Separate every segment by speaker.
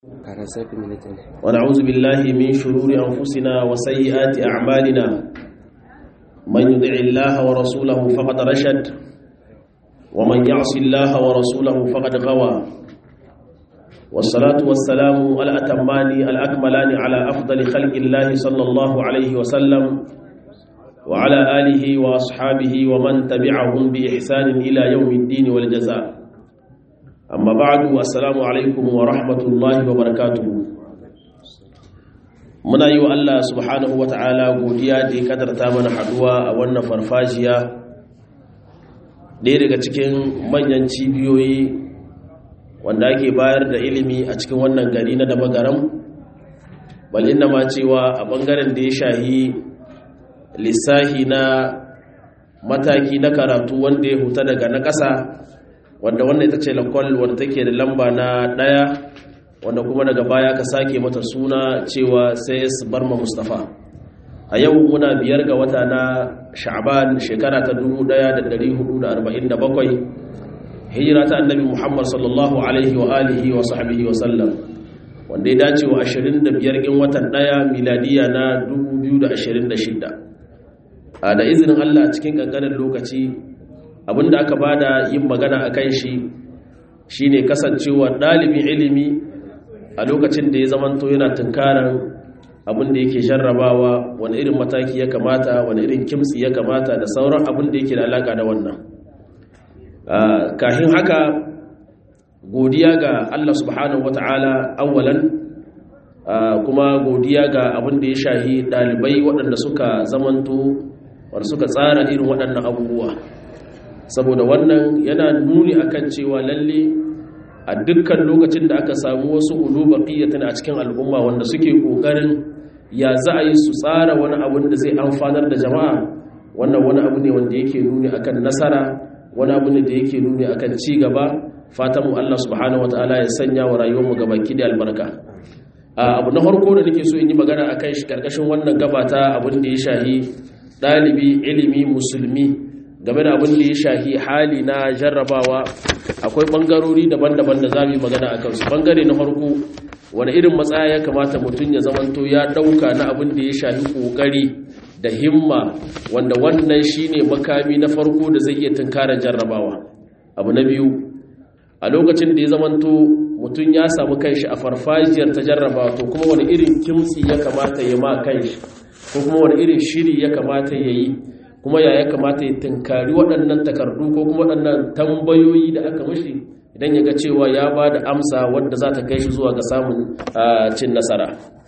Speaker 1: ونعوذ بالله من شرور أنفسنا وسيئات أعمالنا من يدع الله ورسوله فقد رشد ومن يعص الله ورسوله فقد غوى والصلاة والسلام الأتمان الأكملان على أفضل خلق الله صلى الله عليه وسلم وعلى آله وأصحابه ومن تبعهم بإحسان إلى يوم الدين والجزاء amma ba'du assalamu alaikum wa rahmatullahi wa barakatuhu muna yi wa Allah subhanahu wa ta'ala godiya da ya kadarta mana haduwa a wannan farfajiya ɗaya daga cikin manyan cibiyoyi wanda ake bayar da ilimi a cikin wannan gari na damagaram bal inda ma cewa a ɓangaren da ya shahi lissahi na mataki na karatu wanda ya huta daga na ƙasa wanda wannan ita ce lakwal wanda take da lamba na ɗaya wanda kuma daga baya ka sake mata suna cewa sai su bar ma mustafa a yau muna biyar ga wata na sha'ban shekara ta 1447 hijira ta annabi muhammad sallallahu alaihi wa alihi wa sahbihi wa sallam wanda ya dace wa 25 gin watan ɗaya miladiya na 2026 a da izinin allah cikin kankanin lokaci abinda aka bada yin magana a kan shi shine kasancewa ɗalibin ilimi a lokacin da ya zamanto yana tunkaran abinda yake jarrabawa wani irin mataki ya kamata wani irin kimtsi ya kamata da sauran abinda yake da alaka da wannan kahin haka godiya ga Allah subhanahu wata'ala awwalan kuma godiya ga abinda ya shahi ɗalibai waɗanda suka zamanto wanda suka tsara irin waɗannan abubuwa saboda wannan yana nuni akan cewa lalle a dukkan lokacin da aka samu wasu uluba qiyatan a cikin al'umma wanda suke kokarin ya za a yi su tsara wani abu da zai amfanar da jama'a wannan wani abu ne wanda yake nuni akan nasara wani abu ne da yake nuni akan ci gaba fatan mu Allah subhanahu wataala ya sanya wa rayuwar mu gabaki da albarka abu na farko da nake so in yi magana akan shi karkashin wannan gabata abin da ya shahi dalibi ilimi musulmi game da abin da ya shahi hali na jarrabawa akwai bangarori daban-daban da za mu yi magana a kansu bangare na farko wani irin matsaya ya kamata mutum ya zamanto ya dauka na abin da ya shahi kokari da himma wanda wannan shine makami na farko da zai iya tunkarar jarrabawa abu na biyu a lokacin da ya zamanto mutum ya samu kanshi a farfajiyar ta jarrabawa to kuma wani irin kimtsi ya kamata ya ma kanshi ko kuma wani irin shiri ya kamata ya yi kuma ya ya kamata ya tunkari waɗannan takardu ko kuma waɗannan tambayoyi da aka mashi idan ya ga cewa ya ba da amsa wadda za ta kai shi zuwa ga samun cin nasara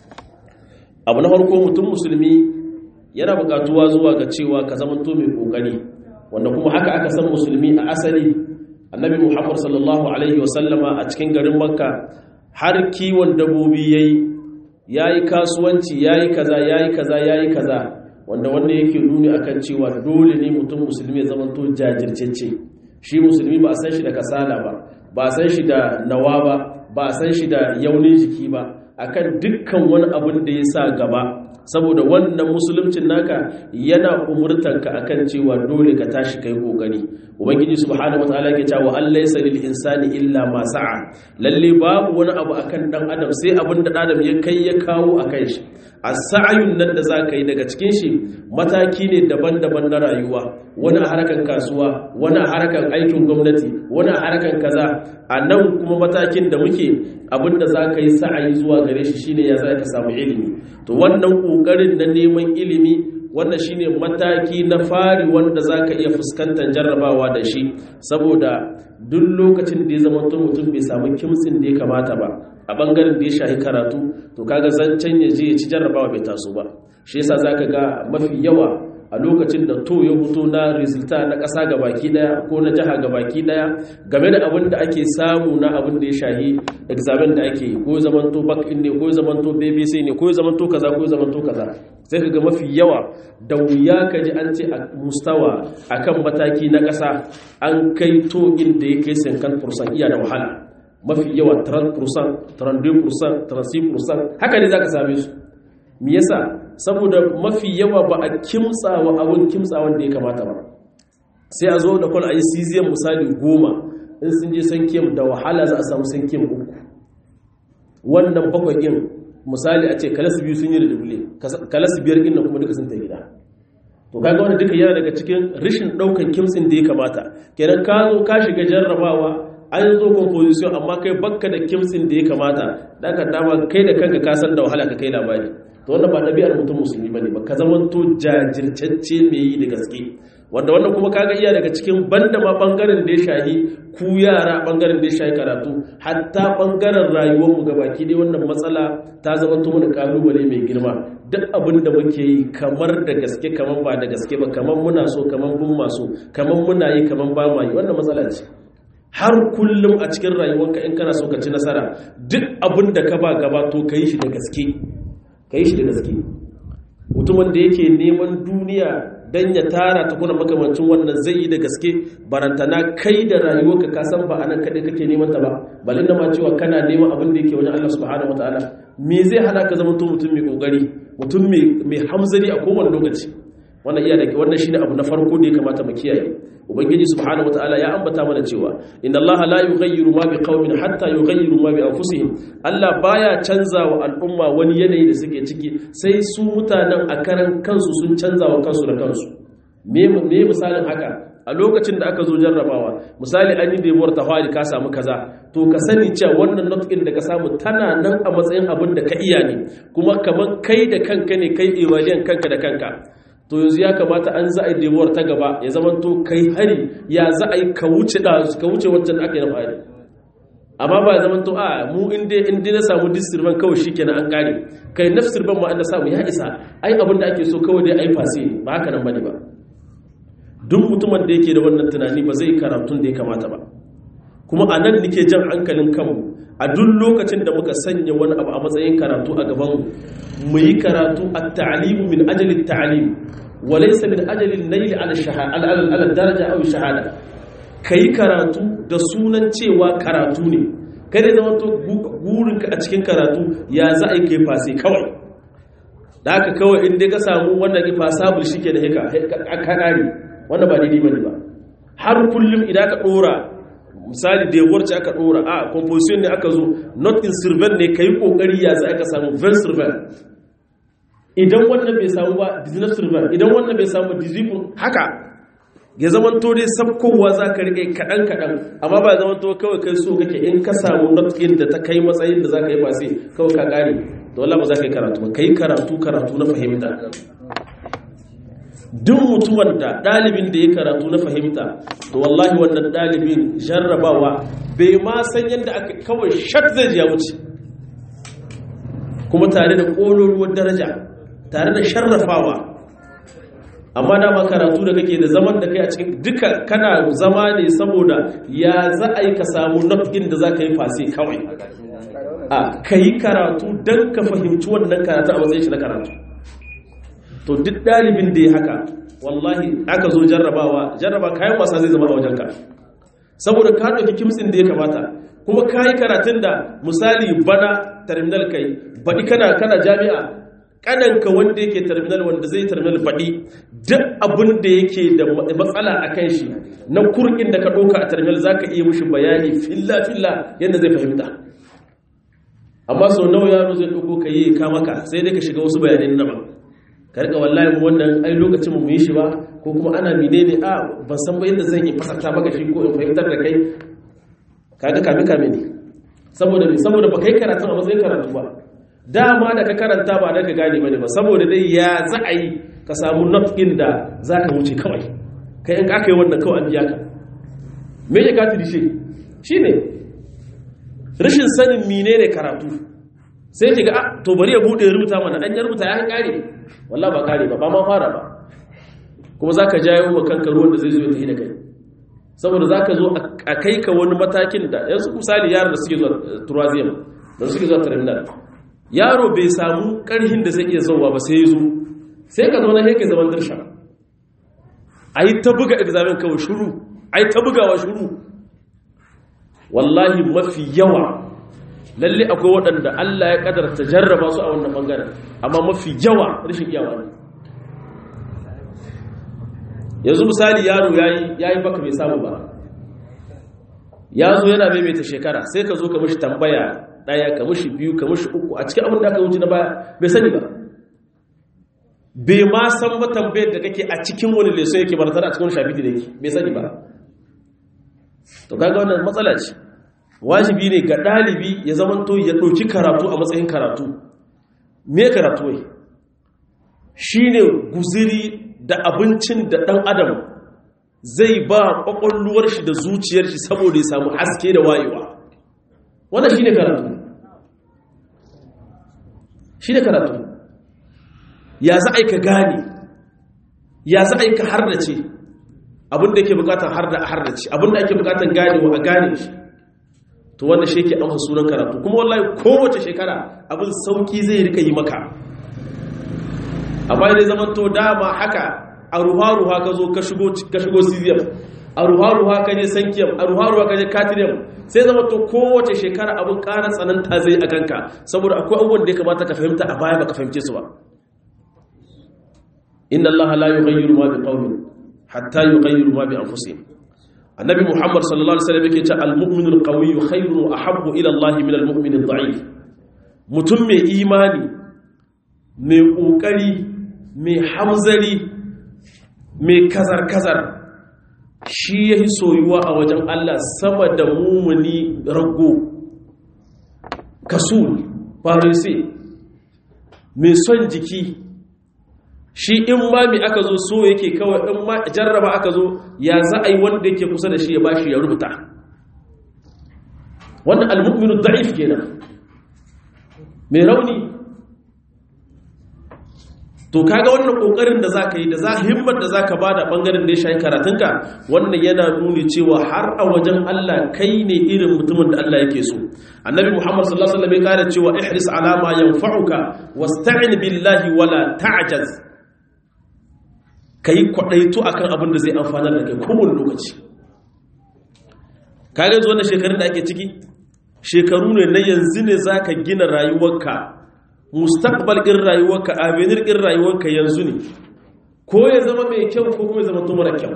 Speaker 1: abu na farko mutum musulmi yana buƙatuwa zuwa ga cewa ka zama to mai ƙoƙari wanda kuma haka aka san musulmi a asali annabi muhammad sallallahu alaihi wasallama a cikin garin makka har kiwon dabbobi yayi yayi kasuwanci yayi kaza yayi kaza yayi kaza wanda wanda yake nuni akan cewa dole ne mutum musulmi ya zama to jajircece shi musulmi ba a san shi da kasala ba ba a san shi da nawa ba ba a san shi da yaunin jiki ba akan dukkan wani abin da ya sa gaba saboda wannan musuluncin naka yana umurtanka akan cewa dole ka tashi kai kokari ubangiji subhanahu wataala yake cewa allaysa lil insani illa ma sa'a lalle babu wani abu akan dan adam sai abin da adam ya kai ya kawo akan shi as-sa'yun nan da zaka yi daga cikin shi mataki ne daban-daban na rayuwa wani a harkan kasuwa wani a harkan aikin gwamnati wani a harkan kaza a nan kuma matakin da muke abinda za ka yi sa'ayi zuwa gare shi shine ya za ka samu ilimi to wannan ƙoƙarin na neman ilimi wannan shine mataki na fari wanda za ka iya fuskantar jarrabawa da shi saboda duk lokacin da ya zama mutum bai samu kimtsin da ya kamata ba a ɓangaren da ya shahi karatu to kaga zancen ya je ya ci jarrabawa bai taso ba shi yasa za ka ga mafi yawa a lokacin da to ya fito na resulta na ƙasa ga baki ɗaya ko na jiha ga baki ɗaya game da abin da ake samu na abin da ya shahi examen da ake ko zamanto back in ne ko zamanto bbc ne ko zamanto kaza ko zamanto kaza sai ka ga mafi yawa da wuya ka ji an ce a mustawa akan mataki na ƙasa an kai to inda ya kai sinkan fursan iya da wahala mafi yawa 30% 32% 36% haka ne za ka same su me yasa saboda mafi yawa ba a kimtsawa abun kimtsawan da ya kamata ba sai a zo da kwal a yi cesium misali goma in sun je san kim da wahala za a samu san kim uku wannan bakwai ɗin misali a ce kalas biyu sun yi da dubule kalas biyar ɗin nan kuma duka sun ta gida to kaga wannan duka yana daga cikin rashin ɗaukan kimtsin da ya kamata kenan ka zo ka shiga jarrabawa an zo composition amma kai bakka da kimtsin da ya kamata da ka dama kai da kanka ka san da wahala ka kai labari to wannan ba ɗabi'ar mutum musulmi bane ba ka zama to jajirtacce mai yi da gaske wanda wannan kuma kaga iya daga cikin banda ma bangaren da ya shahi ku yara bangaren da ya shahi karatu hatta bangaren rayuwar mu gabaki dai wannan matsala ta zama to mana kalubale mai girma duk abin da muke yi kamar da gaske kamar ba da gaske ba kamar muna so kamar bin maso kamar muna yi kamar ba ma yi wannan matsala ce har kullum a cikin rayuwarka in kana so ka ci nasara duk abin da ka ba gaba to ka yi shi da gaske ka yi shi da gaske mutumin da yake neman duniya don ya tara ta kuna makamancin wannan zai yi da gaske barantana kai da rayuwarka ka san ba a nan kaɗai kake neman ta ba balin da ma cewa kana neman abin da yake wajen Allah subhanahu wa ta'ala me zai hana ka zama to mutum mai kokari mutum mai hamzari a kowane lokaci wannan iya da wannan shine abu na farko da ya kamata mu kiyaye ubangiji subhanahu wataala ya ambata mana cewa inna allaha la yughayyiru ma biqaumin hatta yughayyiru ma bi anfusihim Allah baya canza wa al'umma wani yanayi da suke ciki sai su mutanen a karan kansu sun canza wa kansu da kansu me me misalin haka a lokacin da aka zo jarrabawa misali an yi demuwar tawali ka samu kaza to ka sani cewa wannan not da ka samu tana nan a matsayin abin da ka iya ne kuma kamar kai da kanka ne kai evaluation kanka da kanka to yanzu ya kamata an za a yi demuwar ta gaba ya zama to kai hari ya za a yi ka wuce da ka wuce wancan aka yi na fari amma ba ya zama to a mu inda inda na samu disirban kawai shikenan an kare kai nafsirban ma an da samu ya isa ai abin da ake so kawai dai ai fasi ba haka nan bane ba duk mutumin da yake da wannan tunani ba zai karatun da ya kamata ba kuma a nan nake jan hankalin kanmu a duk lokacin da muka sanya wani abu a matsayin karatu a gabanmu mu yi karatu a ta'alimu min ajalin ta'alim wa laysa min ajalin nail ala shahada ala daraja aw shahada kai karatu da sunan cewa karatu ne kada zama to gurinka a cikin karatu ya za a yi kai fasi kawai da haka kawai in dai ka samu wannan ifasabul shike da haka ka kare wannan ba daidai bane ba har kullum idan ka dora misali da yawar ce aka dora a composition ne aka zo not in servant ne kai kokari ya za aka samu vel servant idan wannan bai samu ba business servant idan wannan bai samu disciple haka ya zaman to dai sabkowa za ka rike kaɗan kaɗan amma ba zaman to kawai kai so kake in ka samu not in da ta kai matsayin da za ka yi ba sai kawai ka ƙare da wallah ba za ka yi karatu ba ka yi karatu karatu na fahimta duk mutumin da ɗalibin da ya karatu na fahimta to wallahi wannan ɗalibin jarrabawa bai ma san yadda aka kawai shat zai ya wuce kuma tare da ƙololuwar daraja tare da sharrafawa amma dama karatu da kake da zaman da kai a cikin duka kana zama ne saboda ya za a yi ka samu nafin da za ka yi fasi kawai a ka yi karatu don ka fahimci wannan karatu a matsayin shi na karatu to duk ɗalibin da ya haka wallahi aka zo jarrabawa jarraba kayan wasa zai zama a wajenka saboda ka ɗauki kimsin da ya kamata kuma ka yi karatun da misali bana terminal kai baɗi kana kana jami'a ƙananka wanda yake terminal wanda zai terminal baɗi duk abin da yake da matsala a kan shi na kurkin da ka ɗauka a terminal za ka iya mushi bayani filla-filla yadda zai fahimta amma sau nawa yaro zai ɗauko ka yi kamaka sai dai ka shiga wasu bayanai na ba karka wallahi mu wannan ai lokacin mu yi shi ba ko kuma ana menene a ban san ba yadda zan yi fasarta maka shi ko in fahimtar da kai kaga kame kame ne saboda me saboda ba kai karatu a matsayin karatu ba dama da ka karanta ba da ka gane bane ba saboda dai ya za a yi ka samu not in da za ka wuce kawai kai in aka yi wannan kawai an biya ka me ya ka tiri shi ne rashin sanin menene karatu sai ki ga to bari ya bude rubuta mana an ya rubuta ya kare wallah ba kare ba ba ma fara ba kuma zaka jayo wa kanka ruwan da zai zo ya tafi da kai saboda zaka zo a kai ka wani matakin da yanzu misali yaron da suke zuwa turaziyam da suke zuwa terminal yaro bai samu karhin da zai iya zauwa ba sai ya zo sai ka zauna sai ka zaman dirsha ayi ta buga examen kawai shuru ayi ta bugawa shuru wallahi mafi yawa lalle akwai waɗanda Allah ya ƙadarta jarraba su a wannan ɓangaren amma mafi yawa rashin iyawa ne yanzu misali yaro ya yi baka bai samu ba ya zo yana maimaita shekara sai ka zo ka mashi tambaya ɗaya ka mushi biyu ka mushi uku a cikin abin da aka wuce na baya bai sani ba bai ma san ba tambayar da kake a cikin wani leso yake ba tare a cikin wani shafi da yake bai sani ba to kaga wannan matsala ce wajibi ne ga ɗalibi ya zamanto ya ɗauki karatu a matsayin karatu me karatu wai shine guziri da abincin da ɗan adam zai ba ƙwaƙwalluwar shi da zuciyar shi saboda ya samu haske da wayewa wannan shine karatu shine karatu ya za a yi ka gane ya za a yi ka hardace abinda yake bukatar harda a hardace abinda ake bukatar ganewa a gane shi to wannan shi yake amsa sunan karatu kuma wallahi kowace shekara abin sauki zai rika yi maka amma dai zaman to dama haka a ruha-ruha ka zo ka shigo cesium a ruha-ruha ka je sankiyam a ruha-ruha ka je katiriyam sai zama to kowace shekara abin ƙara tsananta zai a kanka saboda akwai abubuwan da ya kamata ka fahimta a baya ba ka fahimce su ba inna Allah la yughayyiru ma biqaumin hatta yughayyiru ma bi anfusihim annabi muhammad sallallahu alaihi wasallam yake ce al-mu'minu al-qawiyyu khayrun wa ahabbu ila Allah min al-mu'min ad-da'if mutum mai imani mai kokari mai hamzari mai kazar-kazar shi yafi soyuwa a wajen Allah sama da mumuni rago kasul farisi mai son jiki shi in ma mi aka zo so yake kawai in ma jarraba aka zo ya za a yi wanda yake kusa da shi ya bashi ya rubuta wannan almu'minu da'if kenan mai rauni to kaga wannan kokarin da zaka yi da za himmar da zaka bada bangaren da ya shayi karatunka wannan yana nuni cewa har a wajen Allah kai ne irin mutumin da Allah yake so annabi Muhammad sallallahu alaihi wasallam ya kare cewa ihris ala ma yanfa'uka wasta'in billahi wala ta'jaz ka yi kwaɗaito a kan abin da zai amfanar da kai kowane lokaci kaga zuwa na shekarun da ake ciki shekaru ne na yanzu ne za ka gina rayuwarka mustaqbal ɗin rayuwarka avenir ɗin rayuwarka yanzu ne ko ya zama mai kyau ko kuma ya zama to mara kyau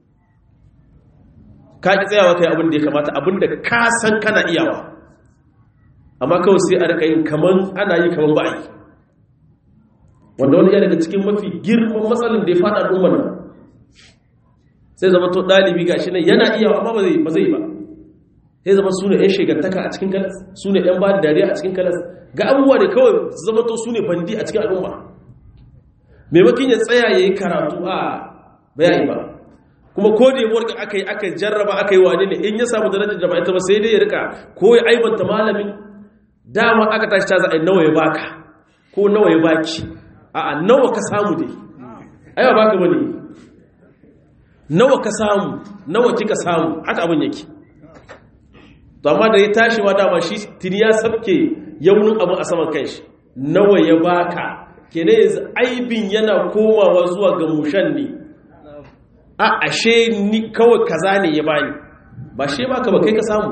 Speaker 1: ka ƙi tsayawa kai abin da ya kamata abin da ka san kana iyawa amma kawai sai a rika yin kaman ana yi kaman ba a yi wanda wani ya daga cikin mafi girman matsalin da ya fada al'ummar nan sai zama to ɗalibi gashi nan yana iya amma ba zai ba zai ba sai zama su ne 'yan shegantaka a cikin kalas su ne 'yan ba da dariya a cikin kalas ga abubuwa da kawai zama to su ne bandi a cikin al'umma maimakon ya tsaya ya yi karatu a bayani ba kuma ko da yabuwar aka yi aka jarraba aka yi wane ne in ya samu darajar da ba ita ba sai dai ya rika ko ya aibanta malamin dama aka tashi ta za a yi nawa ya baka ko nawa ya baki a'a nawa ka samu dai ai ba baka bane nawa ka samu nawa kika samu haka abin yake to amma da ya tashi wa dama shi tuni ya sabke yaunin abin a saman kanshi nawa ya baka kene yanzu aibin yana komawa zuwa ga mushan ne a ashe ni kawai kaza ne ya bani ba she baka ba kai ka samu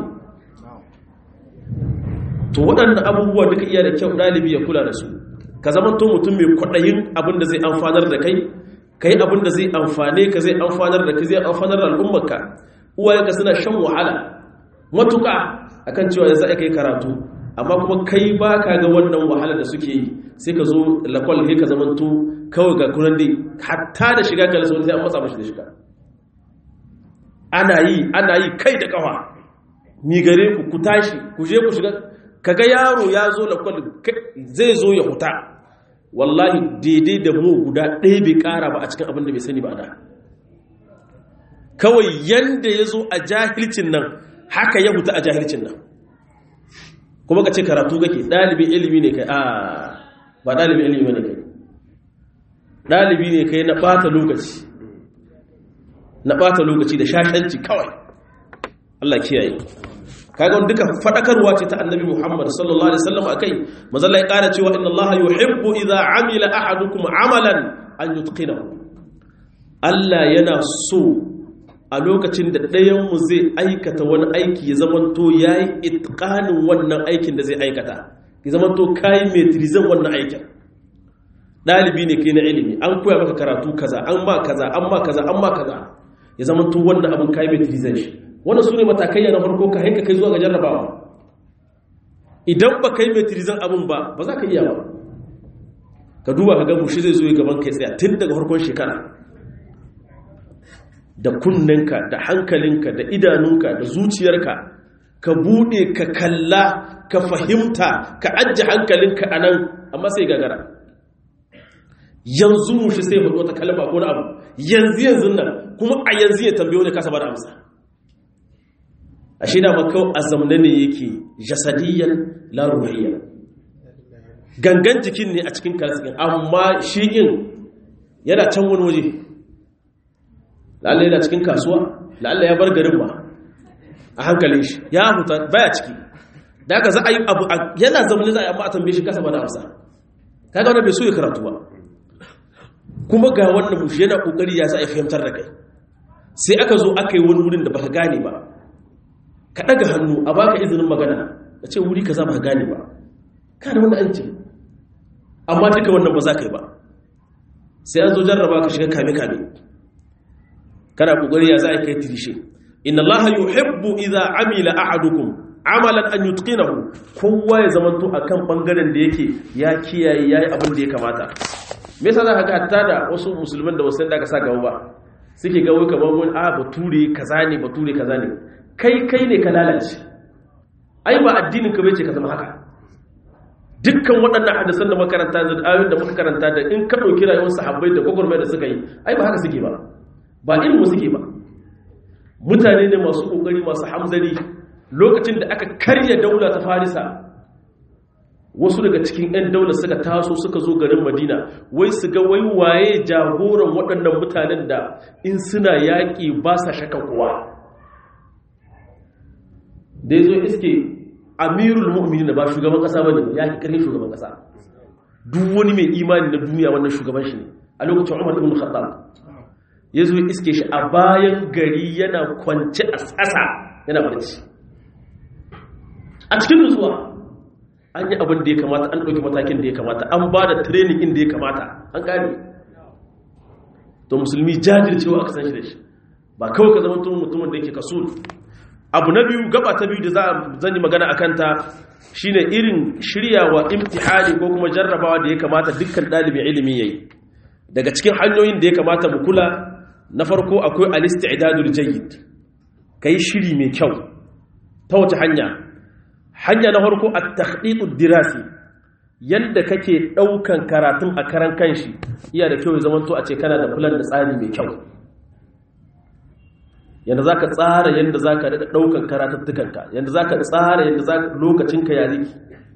Speaker 1: to waɗannan abubuwa duka iya da kyau ɗalibi ya kula da su ka zama to mutum mai kwaɗayin abin da zai amfanar da kai ka yi abin da zai amfane ka zai amfanar da ka zai amfanar da al'ummarka uwayenka suna shan wahala matuƙa akan cewa ya za a kai karatu amma kuma kai ba ka ga wannan wahala da suke yi sai ka zo lakwal kai ka zama to kawai ga kunan dai hatta da shiga kalasa wani sai an matsa mashi da shiga ana yi ana yi kai da kafa mi gare ku ku tashi ku je ku shiga kaga yaro ya zo lakwal zai zo ya huta wallahi daidai da mu guda ɗaya bai ƙara ba a cikin abin da bai sani ba da kawai yanda ya zo a jahilcin nan haka ya huta a jahilcin nan kuma ka ce karatu kake ɗalibin ilimi ne kai a ba ɗalibin ilimi ne kai ɗalibi ne kai na ɓata lokaci na ɓata lokaci da shashanci kawai Allah kiyaye kaga wani duka fadakarwa ce ta annabi Muhammad sallallahu alaihi wasallam akai mazalla ya kara cewa inna Allah yuhibbu idza amila ahadukum amalan an yutqinahu Allah yana so a lokacin da ɗayan mu zai aikata wani aiki ya zamanto yayi itqanin wannan aikin da zai aikata ya zamanto kai metrizan wannan aikin dalibi ne kai na ilimi an koya maka karatu kaza an ma kaza an ma kaza an ma kaza ya zamanto wannan abin kai metrizan shi wannan su ne matakai na farko ka hanka kai zuwa ga jarrabawa idan ba ka yi metrizan abin ba ba za ka iya ba ka duba ka gabu shi zai zo gaban kai tsaya tun daga farkon shekara da kunninka da hankalinka da idanunka da zuciyarka ka bude ka kalla ka fahimta ka ajiye hankalinka a nan amma sai gagara yanzu mushi sai faɗo ta kalma ko na abu yanzu yanzu nan kuma a yanzu ya tambayo ne kasa ba da amsa a shi da makau a zamne ne yake jasadiyyar laruhiyya gangan jikin ne a cikin karsikin amma shi'in yana can wani waje lalle yana cikin kasuwa lalle ya bar garin ba a hankalin shi ya huta baya ciki da aka za a yi abu yana zamani za a yi amma a tambaye shi kasa ba da amsa kaga wanda bai so ya karatu ba kuma ga wannan mushi yana kokari ya sa ya fahimtar da kai sai aka zo aka yi wani wurin da baka gane ba ka daga hannu a baka izinin magana da ce wuri ka za baka gane ba ka da wani an ce amma duka wannan ba za ka yi ba sai an zo jarraba ka shiga kame-kame kana kokari ya za a kai tirishe inna allaha yuhibbu idza amila ahadukum amalan an yutqinahu kowa ya zamanto akan bangaren da yake ya kiyaye yayi abin da ya kamata me yasa zaka ga hatta da wasu musulman da wasu da ka sa gaba ba suke ga wai kamar wani a bature kaza ne bature kaza ne kai kai ne ka lalace ai ba addinin ka bace ka zama haka dukkan waɗannan hadisan da makaranta da ayoyin da muka karanta da in ka ɗauki rayuwar sahabbai da gwagwarmai da suka yi ai ba haka suke ba ba ilmu suke ba mutane ne masu ƙoƙari masu hamzari lokacin da aka karya daula ta farisa wasu daga cikin 'yan daular suka taso suka zo garin madina wai su ga wai waye jagoran waɗannan mutanen da in suna yaƙi ba sa shaka kuwa da ya zo iske amirul mu'minin da ba shugaban ƙasa ba ne ya ƙi ƙarfin shugaban ƙasa duk wani mai imani na duniya wannan shugaban shi ne a lokacin umar ibn khattab ya zo iske shi a bayan gari yana kwance a tsasa yana barci a cikin nutsuwa an yi abin da ya kamata an ɗauki matakin da ya kamata an ba da training inda ya kamata an ƙari to musulmi jajircewa aka san shi da shi ba kawai ka zama mutumin da yake kaso abu na biyu gaba ta biyu da zan yi magana a kanta shine irin shiryawa imtihani ko kuma jarrabawa da ya kamata dukkan ɗalibin ilimi yayi daga cikin hanyoyin da ya kamata mu kula na farko akwai al-istidadul jayyid kai shiri mai kyau ta wace hanya hanya na farko at-takhditud dirasi yanda kake daukan karatun a karan kanshi iya da kyau ya zamanto a ce kana da plan da tsari mai kyau yanda zaka tsara yanda zaka rika daukan karatuttukanka yanda zaka tsara yanda zaka lokacinka ya ziki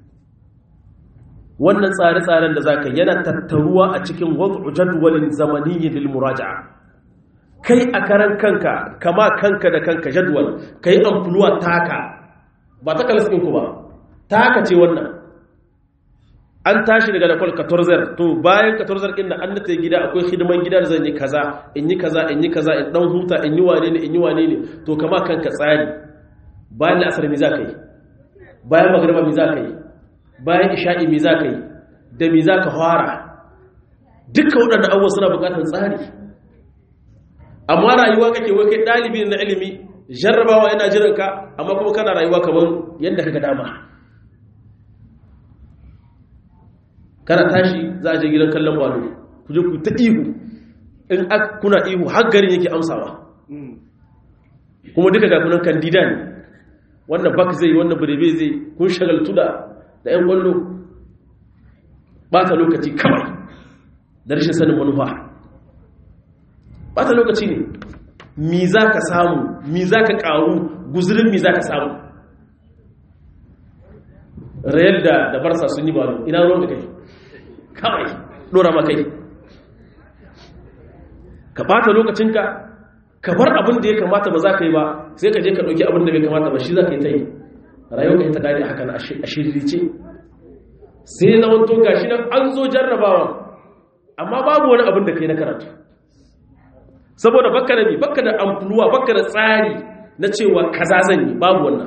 Speaker 1: wannan tsare-tsaren da zaka yana tattaruwa a cikin wad'u jadwalin zamaniyyi lil muraja'a kai a karan kanka kama kanka da kanka jadwal kai amfuluwa taka ba ta kalas ɗinku ba taka ce wannan an tashi daga da kwal 14 to bayan 14 ɗin da an nata gida akwai hidiman gida da zan yi kaza in yi kaza in yi kaza in ɗan huta in yi wane ne in yi wane ne to kama kanka tsari bayan da asar mi za ka yi bayan magarba mi za ka yi bayan isha'i mi za ka yi da mi za ka fara dukkan waɗanda abubuwa suna buƙatar tsari amma rayuwa kake wai kai ɗalibi na ilimi jarrabawa yana jiran ka amma kuma kana rayuwa kamar yadda kaga dama kana tashi za a je gidan kallon walo ku je ku ta ihu in kuna ihu har garin yake amsawa kuma duka ga kunan kandida ne wannan bak zai wannan birebe zai kun shagaltu da da yan kwallo ta lokaci kawai da rashin sanin manufa bata lokaci ne mi za ka samu mi za ka ƙaru guzurin mi za ka samu real da da barsa sun yi ba ina ruwan da kai kawai ɗora makai ka bata lokacinka ka bar abin da ya kamata ba za ka yi ba sai ka je ka ɗauki abin da bai kamata ba shi za ka yi ta yi rayuwa ka yi ta gani a hakan a shiririce sai na wanto gashi nan an zo jarrabawa amma babu wani abin da ka yi na karatu saboda baka da mi baka da amfuluwa baka da tsari na cewa kaza zan yi babu wannan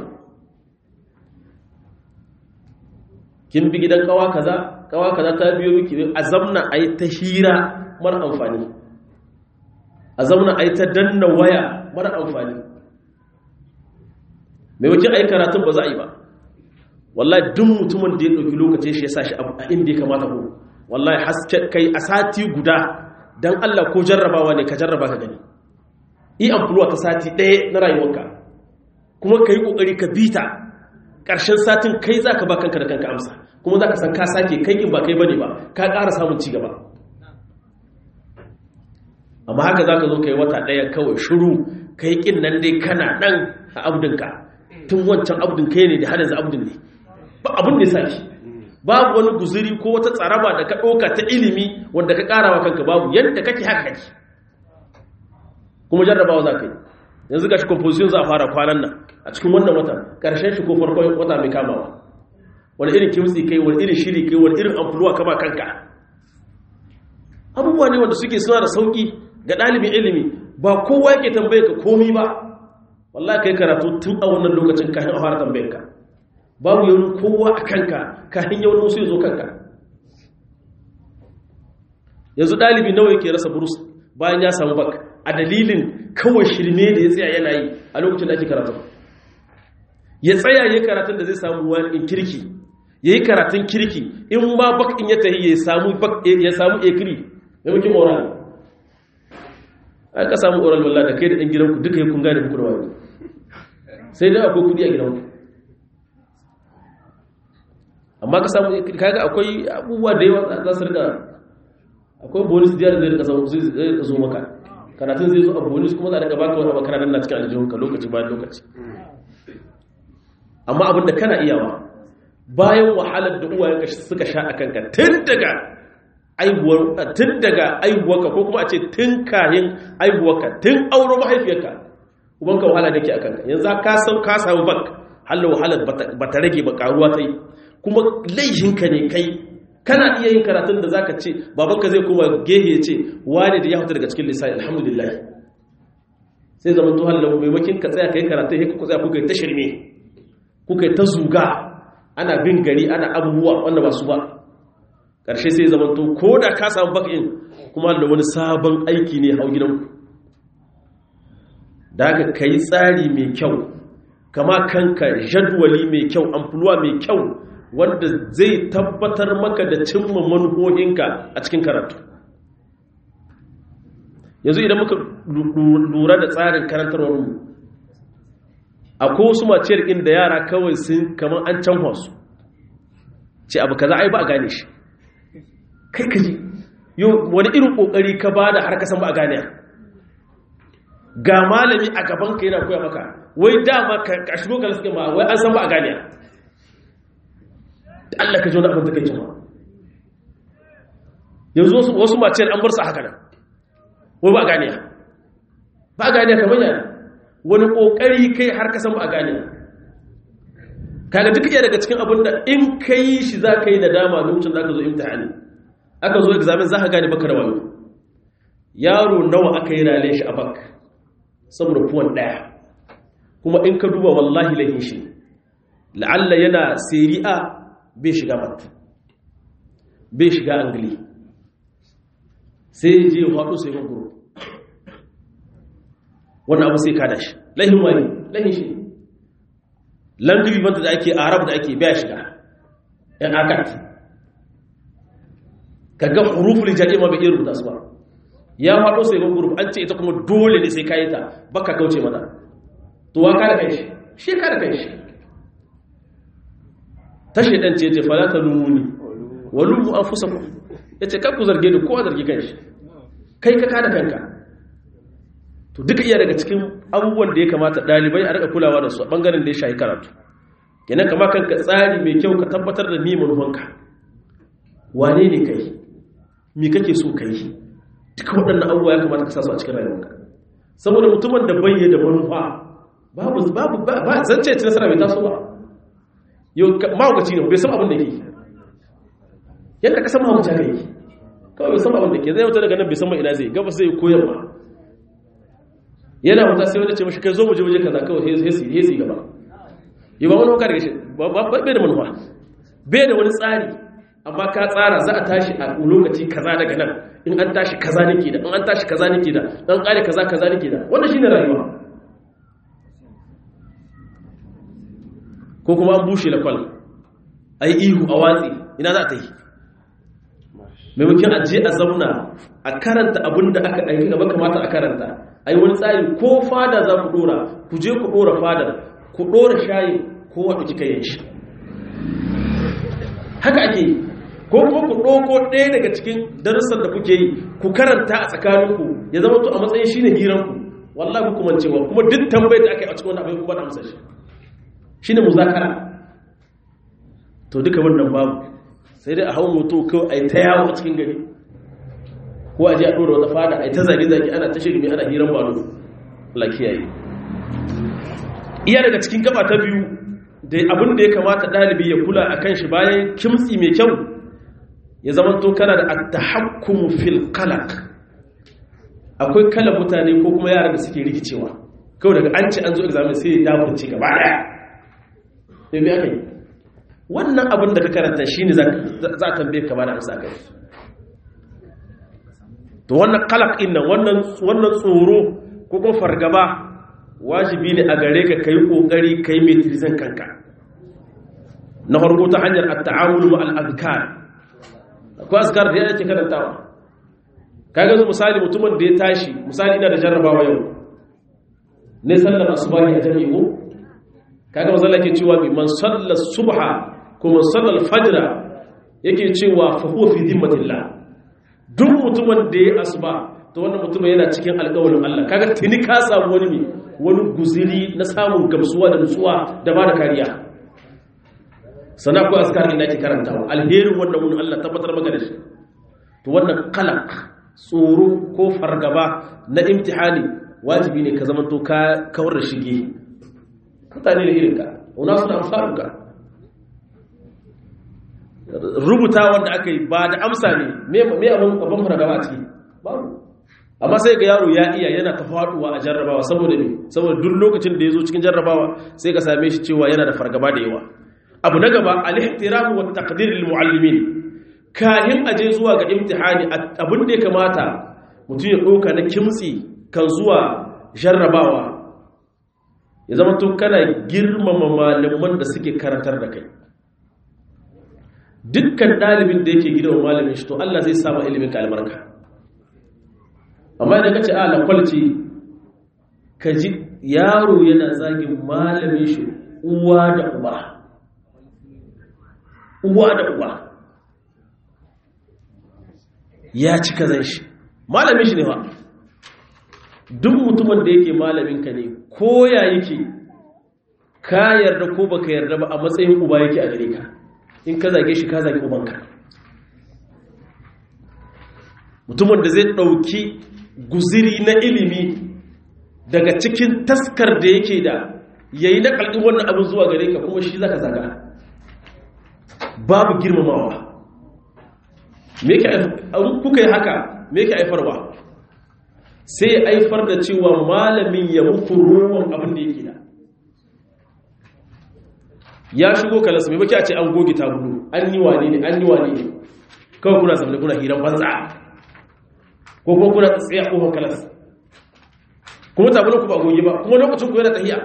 Speaker 1: kin bi gidan kawa kaza kawa kaza ta biyo miki a zamna a yi ta hira mara amfani a zamna a yi ta danna waya mara amfani mai wakil a yi karatun ba za a yi ba wallahi duk mutumin da ya ɗauki lokacin shi ya sa shi a inda ya kamata ko wallahi haske kai a sati guda don Allah ko jarrabawa ne ka jarraba ka gani yi amfuluwa ta sati ɗaya na rayuwarka kuma ka yi ƙoƙari ka bita ƙarshen satin kai za ka ba kanka da kanka amsa kuma za ka san ka sake kai in ba kai bane ba ka ƙara samun ci gaba amma haka za ka zo ka yi wata ɗaya kawai shiru ka yi ƙin nan dai kana ɗan a abdinka tun wancan abdin kai ne da har yanzu abdin ne ba abin da ya sa shi babu wani guzuri ko wata tsaraba da ka ɗauka ta ilimi wanda ka ƙara wa kanka babu yadda kake haka kake kuma jarrabawa za ka yi yanzu ga shi composition za a fara kwanan nan a cikin wannan wata ƙarshen shi ko farkon wata mai kamawa wani irin kimtsi kai wani irin shiri kai wani irin amfuluwa kama kanka abubuwa ne wanda suke suna da sauƙi ga ɗalibin ilimi ba kowa yake tambaye ka komi ba wallahi kai karatu tun a wannan lokacin kafin a fara tambayar ka babu yawon kowa a kanka kafin yawon musu ya zo kanka yanzu ɗalibi nawa yake rasa burus bayan ya samu bak a dalilin kawai shirme da ya tsaya yana yi a lokacin da ake karatu ya tsaya ya karatun da zai samu wani kirki ya yi karatun kirki in ma bak in ya tahi ya samu ya samu ekiri ya muke oral aka samu oral wallah da kai da ɗan gidanku duka ya kun gane muku da wani sai dai akwai kudi a gidanku amma ka samu kaga akwai abubuwa da yawa za su rika akwai bonus da zai rika zai zo maka karatun zai zo a bonus kuma za a rika baka wani makara nan na cikin aljihunka lokaci bayan lokaci amma abinda kana iyawa bayan wahalar da uwayenka suka sha a kanka tun daga aibuwar tun daga aibuwarka ko kuma a ce tun kayan aibuwarka tun auro mahaifiyarka ubanka wahala da ke a kanka yanzu ka sau ka samu bak halin wahalar ba ta rage ba karuwa ta yi kuma laihinka ne kai kana iya yin karatun da zaka ce babanka zai kuma gehe ya ce wani da ya fita daga cikin lissafi alhamdulillah sai zaman to halin maimakin ka tsaya kai karatun ya kuka tsaya kuka yi ta shirme kuka yi ta zuga ana bin gari ana abubuwa wanda ba su ba ƙarshe sai zaman to ko da ka samu bakin kuma da wani sabon aiki ne hau gidanku da haka ka yi tsari mai kyau kama kanka jadwali mai kyau amfuluwa mai kyau wanda zai tabbatar maka da cimma manuhohinka a cikin karatu yanzu idan muka lura da tsarin karantarwarmu akwai wasu maciyar inda yara kawai sun kamar an canwa su ce abu kaza ai ba a gane shi kai kaji yau wani irin kokari ka ba da har kasan ba a gane ga malami a gaban ka yana koya maka wai dama ka shigo ka suke ma wai an san ba a gane Allah ka ji wani abin da kai cewa yanzu wasu maciyar an bar su haka nan wai ba a gane ba a gane kamar yana wani kokari kai har kasan ba a gane kaga duk iya daga cikin abin da in ka yi shi za ka yi nadama lokacin da aka zo imtihani aka zo examen za ka gane baka da wayo yaro nawa aka yi rale shi a bak saboda fuwan daya kuma in ka duba wallahi lahin shi la'alla yana seri'a bai shiga mat bai shiga angli sai je faɗo sai gurguru wannan abu sai kada shi lahin wani lahin shi language banta da ake arab da ake biya shiga yan akat kaga huruful jari ma bai iya rubuta su ba ya faɗo sai ga guruf an ce ita kuma dole ne sai kayi ta baka kauce mata to wa kada kai shi shi kada kai shi ta shedan ce ce fala ta lumuni wa lumu anfusakum yace kar ku zarge ni kowa zargi kanshi kai ka kada kanka to duka iya daga cikin abubuwan da ya kamata dalibai a rika kulawa da su a bangaren da ya shayi karatu kenan kama kanka tsari mai kyau ka tabbatar da ni manufanka wane ne kai me kake so kai duka waɗannan abubuwa ya kamata ka sa su a cikin rayuwarka saboda mutumin da bayye da manufa babu babu ba zance ci nasara bai taso ba yau mahaukaci ne bai san abin da ke yadda ka san mahaukaci haka yake kawai bai san abin da ke zai wata daga nan bai san mai ina zai gabas zai koyarwa yana wata sai wani ce mashi kai zo mu je waje kaza kawai sai sai gaba yi ba wani wakar gashi bai da manufa bai da wani tsari amma ka tsara za a tashi a lokaci kaza daga nan in an tashi kaza nake da in an tashi kaza nake da dan kare kaza kaza nake da wannan shine rayuwa ko kuma an bushe la kwal ai ihu a watsi ina za ta yi maimakon a je a zauna a karanta abin da aka aiki gaba kamata a karanta ai wani tsari ko fada za ku dora ku je ku dora fadar ku dora shayi ko wadda kika yin shi haka ake yi ko kuma ku ɗauko ɗaya daga cikin darussan da kuke yi ku karanta a tsakaninku ya zama to a matsayin shi ne hiranku wallah ku kuma cewa kuma duk tambayar da aka yi a cikin wani abin kuma da amsa shi shi ne muzakara to duka wannan babu sai dai a hau moto kawai a yi ta yawo a cikin gari ko a ji a ɗora wata fada a yi ta zage-zage ana ta shirme ana hiran balo lakiyayi iya daga cikin gaba ta biyu da abin da ya kamata ɗalibi ya kula a kan shi bayan kimtsi mai kyau ya zama to kana da attahakkumu fil qalaq akwai kalan mutane ko kuma yara da suke rikicewa kawai daga an ce an zo examen sai ya daburce gaba daya me me aka yi wannan abin da ka karanta shine za a tambaye ka bada amsa kai to wannan qalaq din nan wannan wannan tsoro ko kuma fargaba wajibi ne a gare ka kai kokari kai mai tilzan kanka na farko ta hanyar at-ta'amul ma'al azkar akwai azkar da yake karantawa kaga zo misali mutumin da ya tashi misali ina da jarrabawa yau ne sallar asubahi a jami'i ko kaga manzo Allah ke cewa bi man salla subha ko man salla al-fajr yake cewa fa huwa fi dhimmatillah duk mutumin da ya asuba to wannan mutumin yana cikin alƙawarin Allah kaga tuni ka samu wani ne wani guziri na samun gamsuwa da nutsuwa da ba da kariya sana ku askar ina ke karantawa alherin wannan mun Allah tabbatar maka da shi to wannan qalaq tsoro ko fargaba na imtihani wajibi ne ka zama to ka kawar da shige mutane da irinka una suna amsaruka rubuta wanda aka yi ba da amsa ne me abin abin fargaba a ciki babu amma sai ga yaro ya iya yana ta faduwa a jarrabawa saboda me saboda duk lokacin da ya zo cikin jarrabawa sai ka same shi cewa yana da fargaba da yawa abu na gaba al-ihtiram wa taqdir lil muallimin kahin aje zuwa ga imtihani abin da ya kamata mutum ya doka na kimtsi kan zuwa jarrabawa ya zama tun kana girmama malaman da suke karantar da kai dukkan dalibin da yake gidan malamin shi to Allah zai samu ilimin ka albarka amma idan ka ce a lakwalci ka ji yaro yana zagin malamin shi uwa da uba uwa da uba ya ci kazan shi malamin shi ne ba duk mutumin da yake malaminka ne ko ya yake ka yarda ko baka yarda ba a matsayin uba yake a gare ka in ka zage shi ka zage ubanka mutumin da zai ɗauki guziri na ilimi daga cikin taskar da yake da yayi na kalɗin wannan abin zuwa gare ka kuma shi zaka zaga babu girmamawa me yake kuka yi haka me yake aifarwa sai ya aifar da cewa malamin ya muku roman abin da yake da ya shigo kalasa mai baki a ce an goge tabulu an yi wane ne an yi wane ne kawai kuna zamani kuna hiran banza ko kuma kuna tsaye a kofar kalas kuma tabulun ku ba goge ba kuma lokacin ku yana tahiya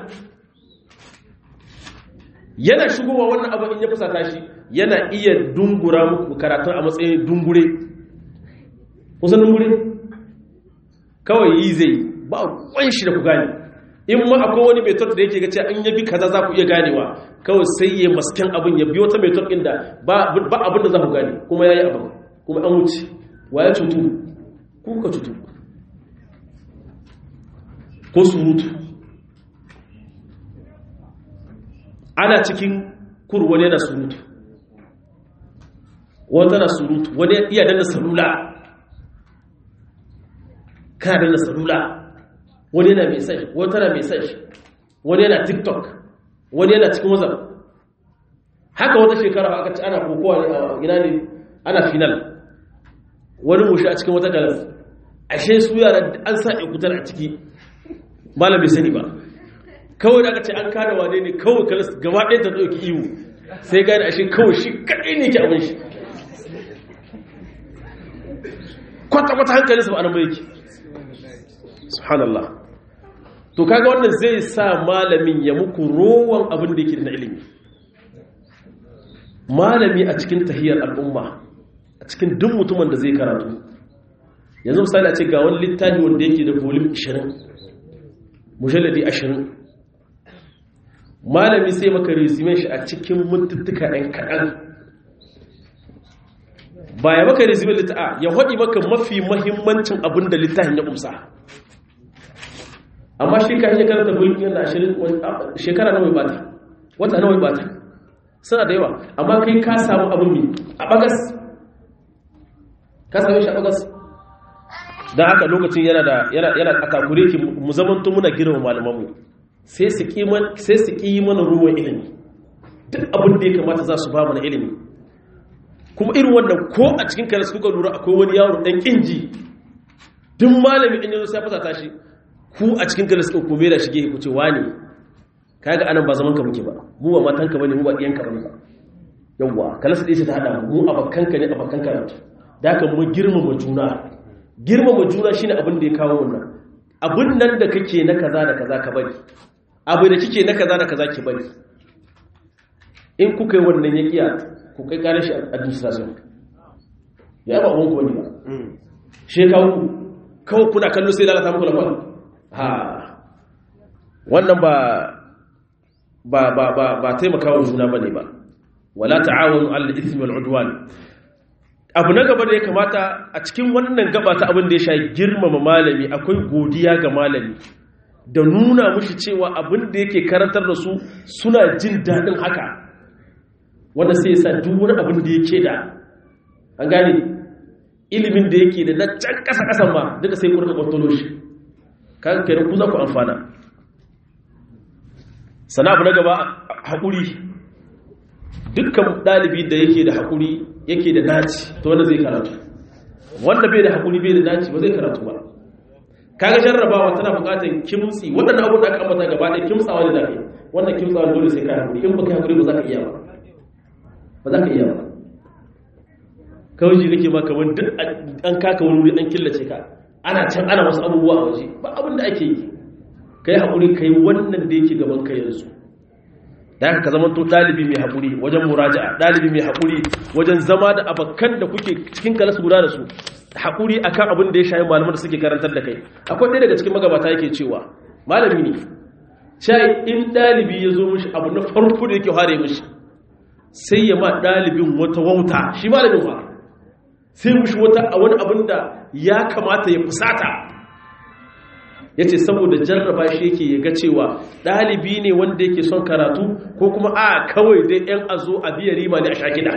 Speaker 1: yana shigowa wannan abin in ya fusata shi yana iya dungura muku karatun a matsayin dungure kusan dungure kawai yi zai ba kwan shi da ku gane in ma akwai wani metot da yake gace an yabi kaza za ku iya ganewa kawai sai ya masken abin ya biyo ta metot ɗin da ba abin da za ku gane kuma ya yi abin kuma an wuce wa ya cutu ku ka cutu ko surutu ana cikin kur wani yana surutu wata na surutu wani iya danna salula kana danna salula wani yana message wata na message wani yana tiktok wani yana cikin wazar haka wata shekara aka ci ana kokowa a gina ne ana final wani mushi a cikin wata galas ashe su yara an sa ikutar a ciki malam bai sani ba kawai da aka ce an kada wane ne kawai kalas gaba ɗaya ta ɗauki iwu sai gane ashe kawai shi kaɗai ne ke abin shi kwata-kwata hankalinsa ba a nan yake subhanallah to kaga wannan zai sa malamin ya muku rowan abin da yake da na ilimi malami a cikin tahiyar al'umma a cikin duk mutumin da zai karatu yanzu misali a ce ga wani littafi wanda yake da volume 20 mujalladi 20 malami sai maka resume shi a cikin mintuttuka ɗan kaɗan ba ya maka resume litta'a ya haɗi maka mafi mahimmancin abin da littafin ya ƙumsa amma shi ka iya karanta volume yana 20 shekara nawa ya bata wata nawa ya bata suna da yawa amma kai ka samu abin mi a bagas ka same shi a bagas don haka lokacin yana da yana a takure ki mu zamanto muna girma malamanmu sai su ƙi mana ruwan ilimi duk abin da ya kamata za su ba mana ilimi kuma irin wannan ko a cikin kare suka lura akwai wani yaro ɗan ƙinji duk malami in yanzu sai fasa tashi ku a cikin kare suka kome da shige ku ce wani kaga anan ba zaman ka muke ba mu ba matan ka bane mu ba ɗiyan ka bane ba yawwa kala su dace ta hada mu abakan ka ne abakan ka da haka mu girmama juna girmama juna shine abin da ya kawo wannan abin nan da kake na kaza da kaza ka bari abu da kike na kaza da kaza ki bari in kuka yi wannan ya kiya ku kai kare shi administration ya ba abun ku bane ba she kawo kawai kuna kallo sai lalata muku lafiya ha wannan ba ba ba ba ba taimakawa juna bane ba wala ta'awunu 'alal ithmi wal 'udwan abu na gaba da ya kamata a cikin wannan gaba ta abin da ya sha girmama malami akwai godiya ga malami da nuna mushi cewa abin da yake karantar da su suna jin daɗin haka wanda sai ya sa duk wani abin da yake da an gane ilimin da yake da na can ƙasa ƙasan ma duka sai kurka kwantolo shi kan kenan ku za ku amfana sana abu na gaba haƙuri dukkan ɗalibi da yake da haƙuri yake da naci to wanda zai karatu wanda bai da haƙuri bai da naci ba zai karatu ba kaga jarrabawa tana buƙatar kimtsi waɗannan abubuwan da aka ambata gaba ɗaya kimtsawa ne da kai wannan kimtsawa dole sai ka haƙuri in baka haƙuri ba za ka iya ba ba za ka iya ba kawai ji kake ma kamar duk an kaka wani wuri an killace ka ana can ana wasu abubuwa a waje ba abin da ake yi kai haƙuri kai wannan da yake gaban ka yanzu da haka ka zama to ɗalibi mai haƙuri wajen muraja'a ɗalibi mai haƙuri wajen zama da abakan da kuke cikin kalas guda da su haƙuri akan abin da ya shayi malaman da suke karantar da kai akwai ɗaya daga cikin magabata yake cewa malami ne shayi in ɗalibi ya zo mishi abu na farko da yake hare mishi sai ya ma ɗalibin wata wauta shi malamin fa sai mishi wata a wani abin da ya kamata ya fusata ya ce saboda jarraba shi yake ya ga cewa ɗalibi ne wanda yake son karatu ko kuma a kawai dai ‘yan azo a biya rima ne a sha gida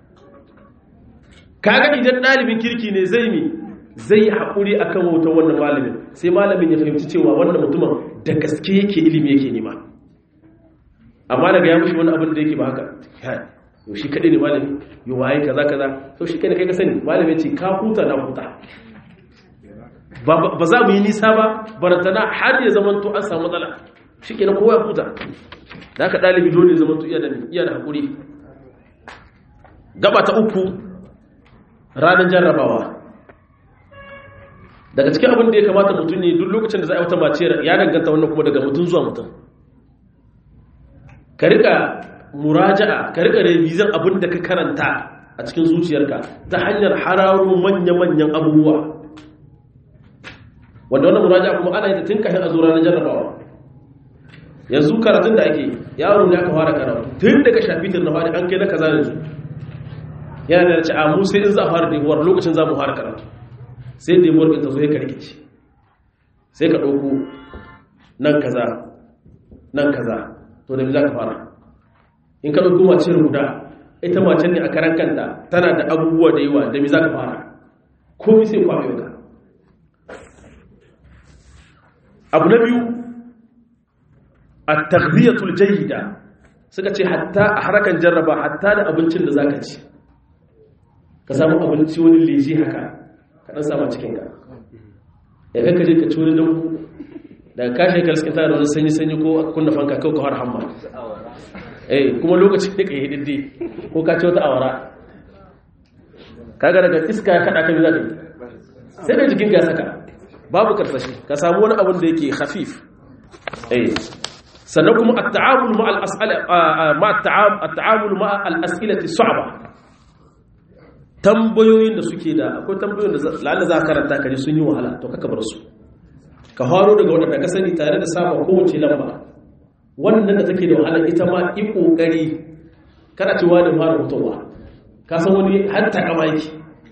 Speaker 1: kaga idan ɗalibin kirki ne zai mi zai yi haƙuri a kan wautar wannan malamin sai malamin ya fahimci cewa wannan mutumin da gaske yake ilimi yake nema amma daga ya mushi wani abin da yake ba haka yau shi kaɗai ne malami yau waye kaza kaza to shi kai da kai ka sani malami ce ka huta na huta ba za mu yi nisa ba barantana har ya zama to an samu matsala shi ke na kowa ya huta da aka ɗalibi dole zama to iya da iya da haƙuri gaba ta uku ranar jarrabawa daga cikin abin da ya kamata mutum ne duk lokacin da za a yi wata maciyar ya danganta wannan kuma daga mutum zuwa mutum ka rika muraja'a ka rika revizan abin da ka karanta a cikin zuciyarka ta hanyar hararo manya-manyan abubuwa wanda wannan muraja kuma ana yi tun kafin a zo ranar jarrabawa yanzu karatun da ake yaro ne aka fara karatu tun daga shafitin na fari an kai na kaza yanzu yana da ce a mu sai in za a fara debuwar lokacin za mu fara karatu sai debuwar ɗin ta zo ya karkice sai ka ɗauko nan kaza nan kaza to da za ka fara in ka ɗauko mace guda ita macen ne a karan kanta tana da abubuwa da yawa da mi za ka fara komi sai kwafe ka abu na biyu a taghziyatul jayyida suka ce hatta a harakan jarraba hatta da abincin da zaka ci ka samu abinci wani leji haka ka dan sama cikin ka ya kanka je ka ci wani dan daga kashe ka liskin tare da wani sanyi sanyi ko kunna fanka kawai ka har hamma eh kuma lokacin da ka yi diddi ko ka ci wata awara kaga daga iska ya kada ka mi zaka sai da jikin ka saka babu karsashi ka samu wani abin da yake hafif eh sannan kuma at-ta'amul ma al-as'ala ma at-ta'amul ma al-as'ilati su'ba tambayoyin da suke da akwai tambayoyin da lalle za ka karanta kaje sun yi wahala to kaka bar su ka haro daga wanda ka sani tare da saba kowace lamba wannan da take da wahala ita ma i kokari kana cewa da fara mutuwa ka san wani hatta kama yake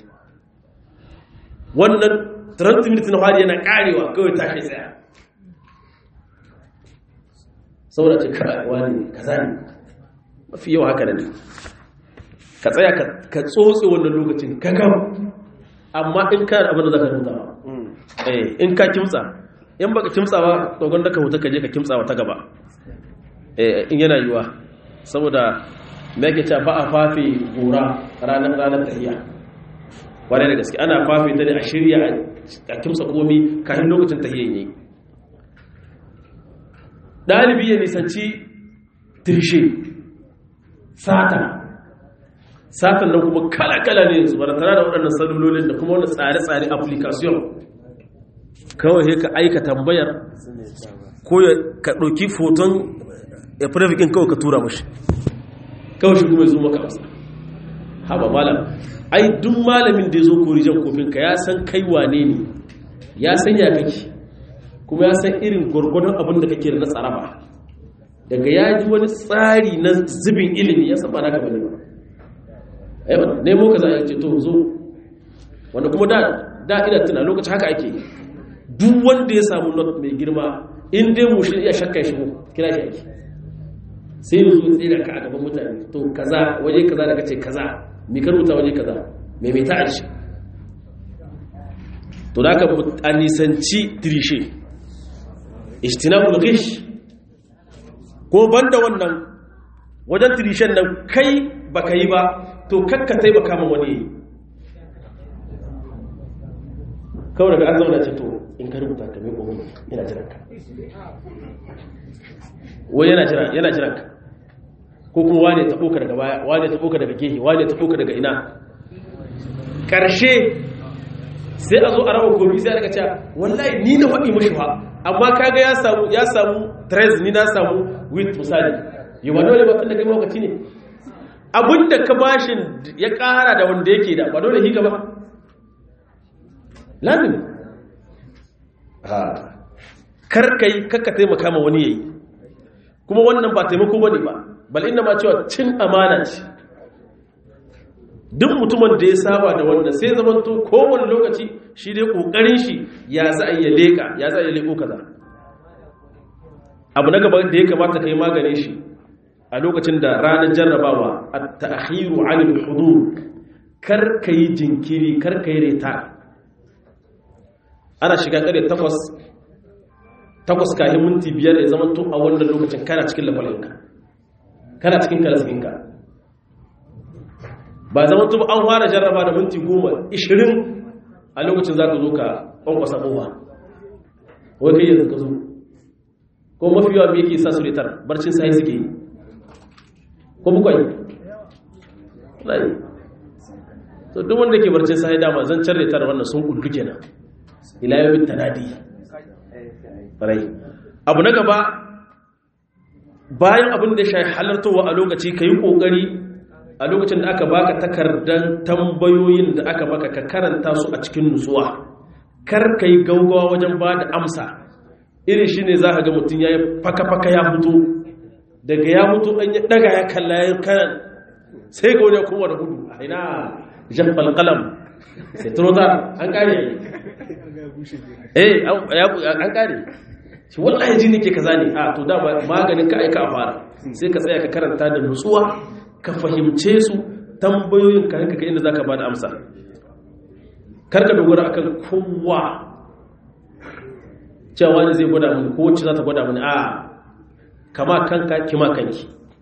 Speaker 1: wannan 30 minutes na fari yana karewa kawai tashi tsaya saboda ce karawa ne kaza ne mafi yawa haka ne ka tsaya ka tsotse wannan lokacin ka gama amma in ka abin da za ka rinta in ka kimtsa in baka kimtsa ba dogon da ka huta ka je ka kimtsa wata gaba in yana yiwa saboda me yake cewa ba a fafe gora ranar ranar tahiya wane da gaske ana fafe ta ne a shirya a kimsa komi kafin lokacin tahiyan yi ɗalibi ya nisanci tirshe sata satan nan kuma kala-kala ne yanzu baratana da waɗannan salulolin da kuma wani tsare-tsare application kawai ka aika tambayar ko ka ɗauki foton ya firafikin kawai ka tura mashi kawai shi kuma ya zo maka amsa haba malam ai duk malamin da ya zo korijan kofinka ya san kai wane ne ya san ya kake kuma ya san irin gwargwadon abin da kake da na tsaraba daga ya ji wani tsari na zubin ilimi ya saba naka bane ba ai wannan nemo ka za a ce to zo wanda kuma da da ina tuna lokacin haka ake duk wanda ya samu not mai girma in dai mu shi iya shakka shi kira shi ake sai yanzu tsira ka a gaban mutane to kaza waje kaza daga ce kaza mai karuta waje kaza mai mai ta'ashi to da aka a nisanci tirishe ijtinabul ghish ko banda wannan wajen tirishen nan kai baka yi ba to kakka taimaka ma wani yi kawai daga an zauna ce to in ka rubuta ka mai ƙomi yana jiran ka wai yana jiran yana jiran ka ko kuma wane ta ɓoka daga baya wane ta ɓoka daga gehe wane ta ɓoka daga ina ƙarshe sai a zo a raba komi sai a daga cewa wallahi ni na faɗi mashi ba amma kaga ya samu ya samu tres ni na samu with misali yi ba dole ba tun da kai mawakaci ne abinda ka bashin ya ƙara da wanda yake da ba dole higa ba lazim karkai kakka taimaka ma wani yayi kuma wannan ba taimako bane ba bal inna ma cewa cin amana ce duk mutumin da ya saba da wannan sai zamanto kowane lokaci shi dai kokarin shi ya za a iya leka ya za a iya leko kaza abu na gaba da ya kamata kai maganin shi a lokacin da ranar jarrabawa at-ta'khiru 'anil hudur kar kai jinkiri kar kai reta ana shiga kare takwas takwas kayan minti biyar ya zama to a wannan lokacin kana cikin lafalinka kana cikin kalasinka ba zama to an fara jarraba da minti goma ishirin a lokacin za ka zo ka kwankwasa kowa wai kai yanzu ka zo ko mafi yawa me yake sa su retar barcin sai suke yi ko bukwai to duk wanda ke barcin sai dama zan car retar wannan sun kullu kenan ila yawmin tanadi farai abu na gaba bayan abin da shi halartowa a lokaci kai kokari a lokacin da aka baka takardan tambayoyin da aka baka ka karanta su a cikin nutsuwa kar kai gaugawa wajen ba da amsa irin shine za ka ga mutum ya yi faka-faka ya mutu daga ya mutu an ya daga ya kalla ya kan sai ga wani kowa da gudu a ina jan falkalam sai turota an kare eh an kare shi wallahi ji nake kaza ne a to da maganin ka aika a fara sai ka tsaya ka karanta da nutsuwa ka fahimce su tambayoyin ka hanka inda zaka bada amsa karka dogara akan kowa cewa ne zai gwada mini ko wacce za ta gwada mini a kama kanka kima kanki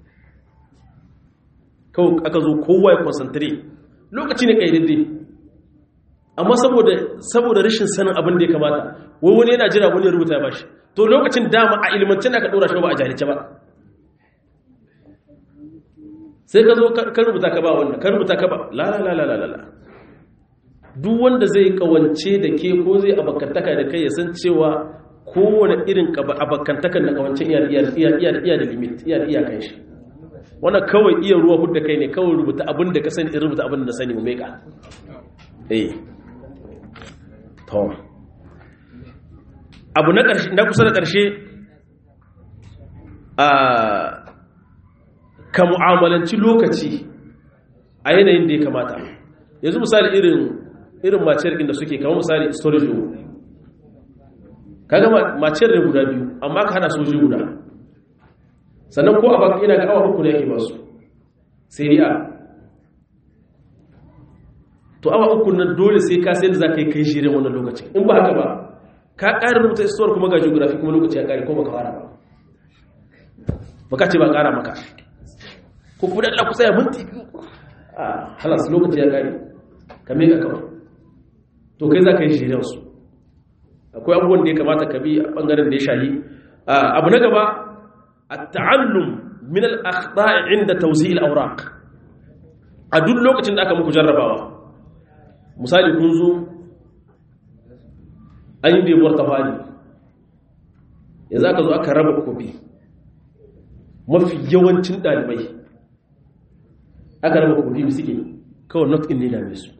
Speaker 1: kawai aka zo kowa ya concentrate lokaci ne kaidadde amma saboda saboda rashin sanin abin da ya kamata wai wani yana jira wani ya rubuta ya bashi to lokacin dama a ilimancin da ka dora shi ba a jahilce ba sai ka zo ka rubuta ka ba wannan ka rubuta ka ba la la la la la duk wanda zai kawance da ke ko zai abakantaka da kai ya san cewa kowane irin abakantakan da kawancin iya da limit iya da iyakan shi wannan kawai iya ruwa hudda kai ne kawai rubuta abin da ka sani in rubuta abin da sani mu meka eh to abu na ƙarshe na kusa da ƙarshe a ka mu'amalanci lokaci a yanayin da ya kamata yanzu misali irin irin maciyar da suke kama misali storage room kaga maciyar da guda biyu amma ka hana soji guda sannan ko a baka ina ga awa uku ne yake basu sai ri'a to awa uku nan dole sai ka sai da za ka yi kai shirin wannan lokacin in ba haka ba ka ƙari rubuta istuwar kuma ga geography kuma lokaci ya ƙari ko baka fara ba baka ce ba ƙara maka ko kuma da kusa ya minti a halas lokaci ya ƙari ka meka kawai to kai za ka yi shirin su akwai abubuwan da ya kamata ka bi a ɓangaren da ya shahi abu na gaba a ta'allum min al-akhta'i inda tawzi'il awraq a duk lokacin da aka muku jarrabawa misali kun zo an yi debuwar tafani ya za ka zo aka raba kofi mafi yawancin ɗalibai aka raba kofi suke kawai not in ne dame su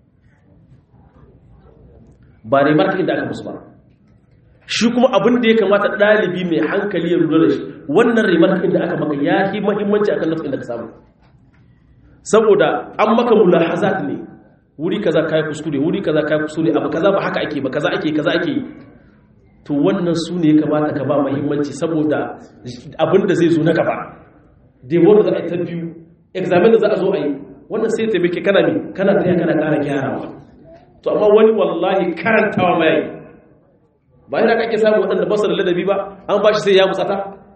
Speaker 1: ba remarkin da aka musu ba shi kuma abin da ya kamata ɗalibi mai hankali ya lura da shi wannan remarkin da aka maka ya yi mahimmanci akan nafin da ka samu saboda an maka mulahazat ne wuri kaza kai kuskure wuri kaza kai kuskure abu kaza ba haka ake ba kaza ake kaza ake to wannan su ne ya kamata ka ba muhimmanci saboda abin da zai zo na gaba da wanda za a yi ta biyu examen da za a zo a yi wannan sai taimake kana mi kana taya kana ƙara gyarawa to amma wani wallahi karantawa mai ba yana kake samu waɗanda ba su da ladabi ba an ba shi sai ya musata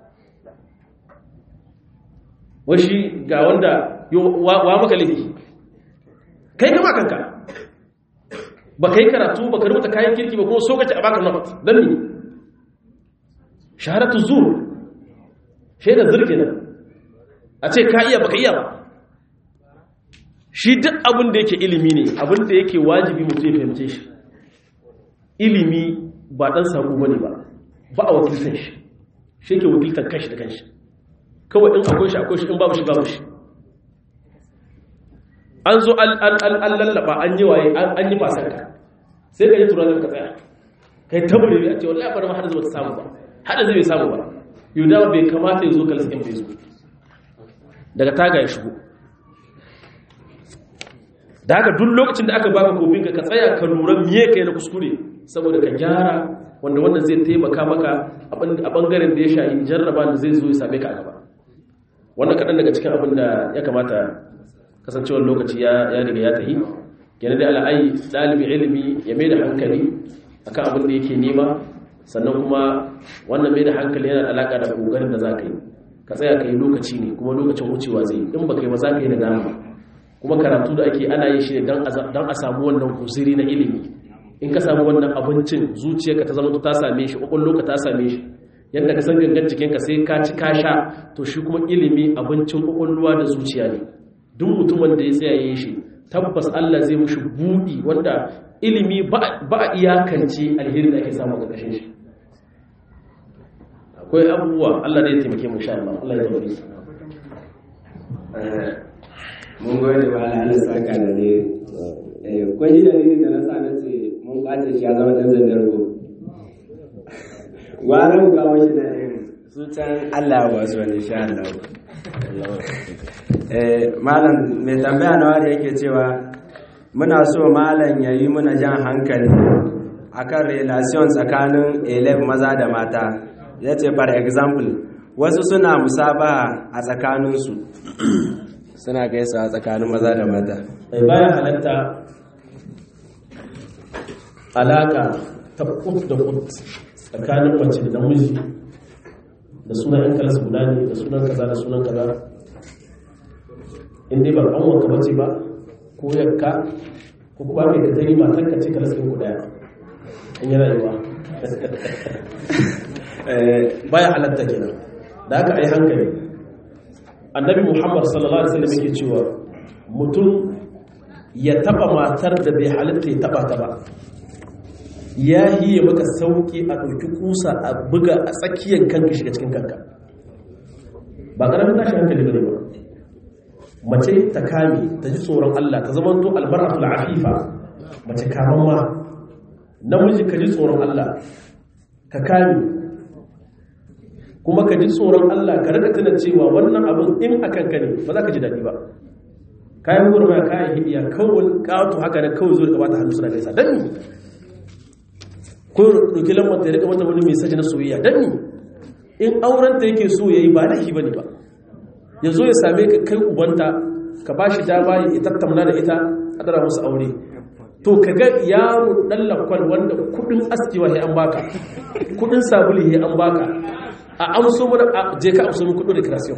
Speaker 1: washi ga wanda wa maka laifi kai gama kanka ba kai karatu ba ka rubuta kayan kirki ba kuma so kace a baka not don ni shaharatu zur shaida zirki nan a ce ka iya baka iya ba shi duk abin da yake ilimi ne abin da yake wajibi mutum ya fahimce shi ilimi ba dan sako bane ba ba a wakiltan shi shi ke wakiltan kanshi da kanshi kawai in akwai shi akwai shi in babu shi babu shi an zo an lallaba an yi waye an yi fasanka sai ka yi turanin ka tsaya kai tabbare a ce wallahi bari ma hada zuwa ta samu ba hada zai bai samu ba yau da bai kamata ya zo kalas ɗin bai zo daga taga ya shigo da haka duk lokacin da aka baka kofin ka ka tsaya ka lura miye kai na kuskure saboda ka gyara wanda wannan zai taimaka maka a bangaren da ya shayi jarraba da zai zo ya same ka a gaba wannan kaɗan daga cikin abin da ya kamata kasancewar lokaci ya riga ya tahi yana da al'ayi ɗalibin ilimi ya mai da hankali akan abin da yake nema sannan kuma wannan mai da hankali yana da alaƙa da ƙoƙarin da za ka yi ka tsaya ka yi lokaci ne kuma lokacin wucewa zai in ba ka yi ba za ka yi da dama kuma karatu da ake ana yin shi ne don a samu wannan kusiri na ilimi in ka samu wannan abincin zuciyarka ta zama ta same shi ƙwaƙwallo ka ta same shi yadda ka san gangan jikinka sai ka ci ka sha to shi kuma ilimi abincin ƙwaƙwalwa da zuciya ne duk mutumin da ya tsayaye shi tabbas Allah zai mushi buɗi wanda ilimi ba a iyakance alheri da ake samu ga kashin shi akwai abubuwa Allah da ya taimake mu sha Allah Allah ya taimake su
Speaker 2: mun gode ba Allah Allah saka da ne eh kwani da ne da na sa na ce mun kwace shi ya zama dan zandar go gwara mu kawo shi da su can Allah ba su wani sha Allah malam mai tambaya na wari yake cewa muna so malam ya yi muna jan hankali akan relation tsakanin elef maza da mata ya ce for example wasu suna musabaha a tsakaninsu suna gaisa a tsakanin maza da mata
Speaker 1: bayan halatta alaka ta kut da kut tsakanin mace da namiji da sunan yan kalas guda ne da sunan kaza da sunan kaza in dai ba an wanka bace ba ko yakka ko kuma mai da tari matan ka ce kalas ɗin ku daya in yi rayuwa baya halatta kenan da aka ai hankali annabi muhammad sallallahu alaihi wasallam yake cewa mutum ya taba matar da bai halitta ya taba ta ba ya hiye maka sauki a ɗauki kusa a buga a tsakiyar kanka shiga cikin kanka ba ƙaramin tashi hankali bane ba mace ta kame ta ji tsoron Allah ta zama to albar'atul afifa mace kaman ma namiji ka ji tsoron Allah ka kame kuma ka ji tsoron Allah ka rada tana cewa wannan abin in akan ka ne ba za ka ji daɗi ba kayan gurba kayan hidiya kawai ƙato haka da kawai zuwa gabata hannu suna gaisa don ni ko ɗauki lambar ta ya rika mata wani mai saji na soyayya don ni in aurenta yake so ya yi ba laifi ba ne ba ya zo ya same ka kai ubanta ka ba shi dama ya tattauna da ita a dara musu aure to ka ga yaro ɗan lakwal wanda kudin askewa ya an baka kudin sabuli ya an baka a amso mana je ka amso min kudin recreation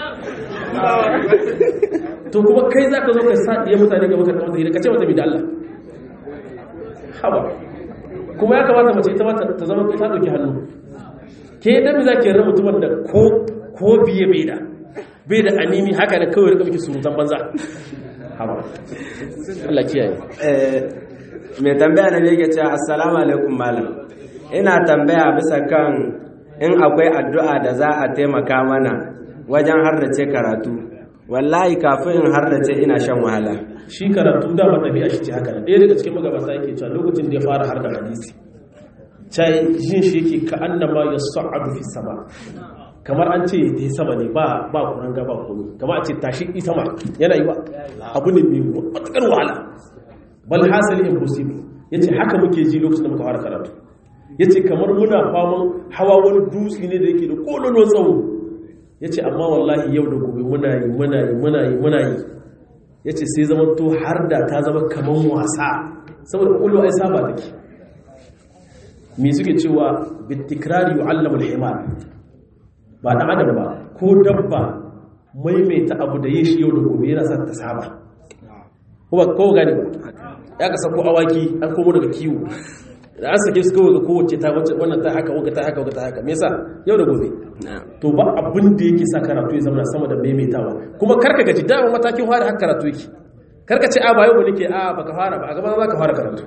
Speaker 1: to kuma kai za ka zo ka sa iya mutane ga maka kamata hira ka ce mata mai da Allah haba kuma ya kamata mace ita mata ta zama ta ɗauki hannu ke dan za ki yarda mutumin da ko ko biye bai da bai da anini haka da kawai rika miki surutan banza haba Allah kiyaye
Speaker 2: eh mai tambaya na yake cewa assalamu alaikum malam ina tambaya bisa kan in akwai addu'a da za a taimaka mana wajen harrace karatu wallahi kafin in harrace ina shan wahala
Speaker 1: shi karatu da ba tabi'a shi ce haka ne ɗaya daga cikin magabata yake cewa lokacin da ya fara harkar hadisi cai jin shi yake ka annama ya sa'adu fi sama kamar an ce ta yi sama ne ba ba kuran gaba komi kamar a ce tashi yi sama yana yi wa abu ne mai matukar wahala bal hasali impossible yace haka muke ji lokacin da muka fara karatu yace kamar muna faman hawa wani dutse ne da yake da kololo tsawo yace amma wallahi yau da gobe muna yi muna yi muna yi muna yi yace sai zama to har da ta zama kaman wasa saboda kullu ai saba take me suke cewa bitikrari yu'allamu al-himar ba dan adam ba ko dabba maimaita abu da yin shi yau da gobe yana sa ta saba ko ba ko gani ba ya ka sako awaki an komo daga kiwo da an sake su kawai ga kowace ta wacce wannan ta haka wata ta haka wata ta haka me yasa yau da gobe to ba abin da yake sa karatu ya zama sama da maimaitawa kuma karka gaji dama matakin fara haka karatu yake karka ce a ba yau nake a baka fara ba a gaba za ka fara karatu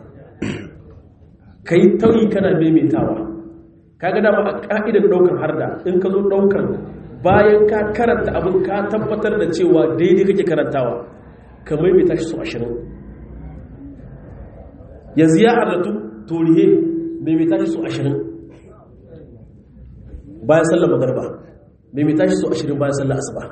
Speaker 1: kai tauyi kana maimaitawa kaga dama a ka'idar daukar harda in ka zo daukar bayan ka karanta abin ka tabbatar da cewa daidai kake karantawa ka maimaita shi su ashirin yanzu ya hardatu torihe maimaita shi su ashirin bayan sallar magarba maimaita shi su ashirin bayan sallar asuba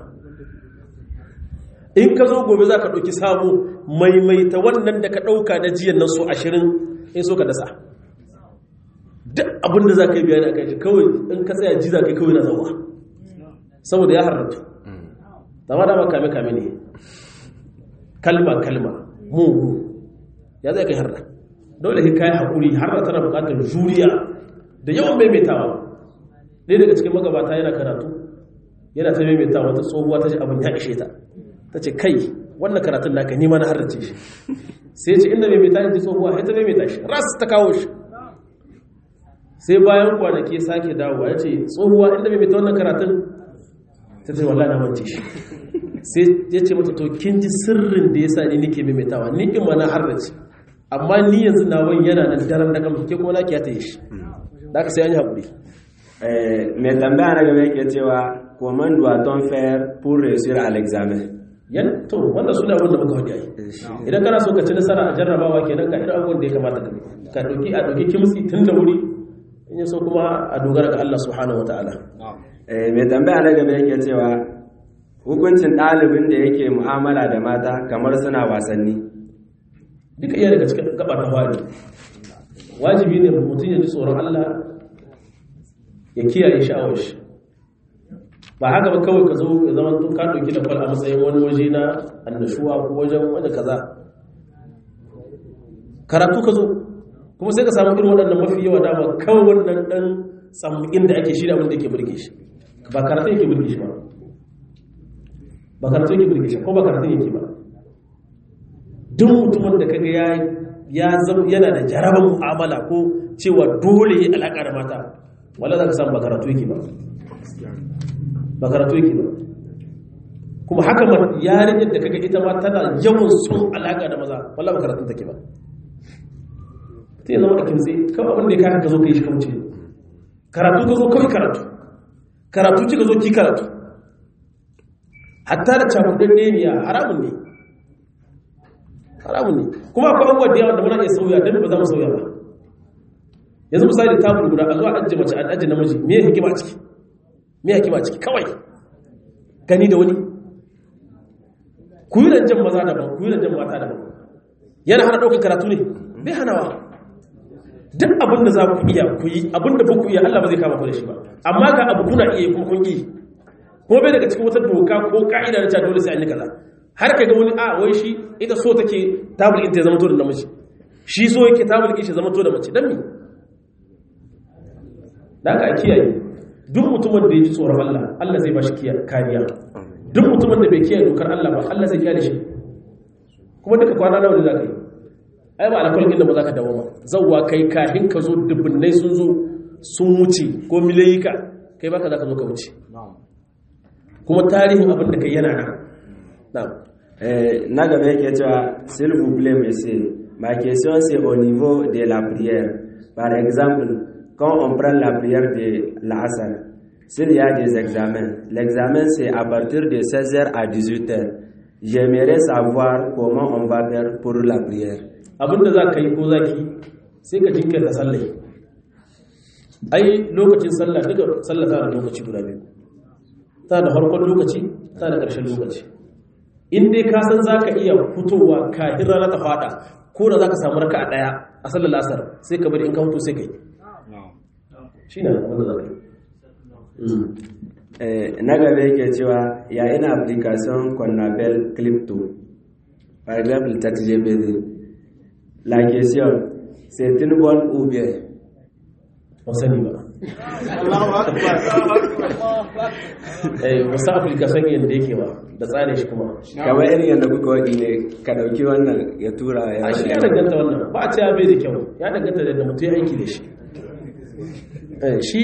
Speaker 1: in ka zo gobe za ka ɗauki sabo maimaita wannan da ka ɗauka na jiyan nan su ashirin in so ka dasa duk abin da za ka yi bayani a kai kawai in ka tsaya ji za ka yi kawai na zauwa saboda ya harratu dama dama kame kame ne kalma kalma mu ya zai kai harra dole ka yi haƙuri harra tana buƙatar juriya da yawan maimaitawa ɗaya daga cikin magabata yana karatu yana ta maimaitawa wata tsohuwa ta ji abin ya ishe ta ta ce kai wannan karatun naka nima na harrace shi sai ce inda maimaita shi tsohuwa sai ta maimaita shi ras ta kawo shi sai bayan kwanaki sake dawowa ya ce tsohuwa inda mai mita wannan karatun ta ce wallah na mance shi sai ya ce mata to kin ji sirrin da ya sa ni nike maimaitawa ni in ma na harrace amma ni yanzu na wani yana nan daren da kamar ke kuma na kiyata yi shi da aka sai an yi haƙuri
Speaker 2: mai tambaya na gaba yake cewa comment doit-on faire pour réussir à l'examen
Speaker 1: yan to wannan suna abin da muka faɗi ai idan kana so ka ci nasara a jarrabawa kenan ka irin abubuwan da ya kamata ka ka dauki a dauki kimsi tun da wuri in ya so kuma a dogara ga Allah subhanahu wataala
Speaker 2: mai tambaya na gaba yake cewa hukuncin ɗalibin da yake mu'amala da mata kamar suna wasanni
Speaker 1: duka iya daga cikin gaba ta fari wajibi ne mutum ya ji tsoron Allah ya kiyaye sha'awar shi ba haka ba kawai ka zo ya zama tun ka ɗauki da kwal a matsayin wani waje na annashuwa ko wajen wani kaza karatu ka zo kuma sai ka samu irin waɗannan mafi yawa dama kawai wannan ɗan tsammakin da ake shirya abinda ke burge shi ba karatu yake burge shi ba ba karatu yake burge shi ko ba karatu yake ba duk mutumin da kaga ya ya zama yana da jarabar mu'amala ko cewa dole ya alaƙa da mata wala za ka samu ba karatu yake ba ba karatu yake ba kuma haka ma yarinyar da kaga ita ma tana yawan son alaƙa da maza wala ba karatun take ba sai ya zama da kimtsi kawai abin da ya kaka ka zo ka yi shi kauce karatu ka zo kawai karatu karatu ci ka zo ki karatu hatta da cakudan ne haramun ne haramun ne kuma akwai abubuwa da yawa da muna iya sauya don ba za mu sauya ba yanzu misali tabul guda a zuwa ajiye mace an ajiye namiji me ya hikima a ciki me ya hikima a ciki kawai gani da wani ku yi rancen maza daban ku yi rancen mata daban yana hana ɗaukar karatu ne bai hanawa duk abin da za ku iya ku yi abin da ba ku iya Allah ba zai kama ku da shi ba amma ga abu kuna iya kuma kun yi kuma bai daga cikin wata doka ko ka'ida na cewa dole sai an yi kaza har ka ga wani a wai shi ita so take tabul ɗin ta zama to da namiji shi so yake tabul ɗin shi zama to da mace dan me da aka kiyaye duk mutumin da ya ji tsoron Allah Allah zai ba shi kariya duk mutumin da bai kiyaye dokar Allah ba Allah zai kiyaye shi kuma duka kwana nawa ne za ka yi ai ba alkawalin da ba za ka dawo ba zauwa kai kahin ka zo dubbinai sun zo sun wuce ko milayika kai baka za ka zo ka wuce kuma tarihin abin da kai yana nan
Speaker 2: na gaba yake cewa s'il vous plaît monsieur ma question c'est au niveau de la prière par exemple quand on prend la prière de l'Asr s'il y a des examens l'examen c'est à partir de 16h à 18h j'aimerais savoir comment on va faire pour la prière
Speaker 1: abinda za ka yi ko za ki sai ka jinkirta sallai ai lokacin sallah duka sallah ta da lokaci guda biyu ta da farkon lokaci ta da ƙarshen lokaci in dai ka san za ka iya fitowa kafin rana ta fada ko da za ka samu raka a ɗaya a sallar lasar sai ka bari in ka fito sai ka yi shi ne wanda za ka yi
Speaker 2: na gaba yake cewa ya ina application qu'on appelle crypto par exemple ChatGPT la question c'est une bonne ou bien
Speaker 1: ba sani ba eh wasu application yadda yake ba da tsare shi kuma
Speaker 2: kamar irin yadda kuka waɗi ne ka ɗauki wannan ya tura ya
Speaker 1: a shi ya danganta wannan ba a ce bai da kyau ya danganta da mutum ya aiki da shi shi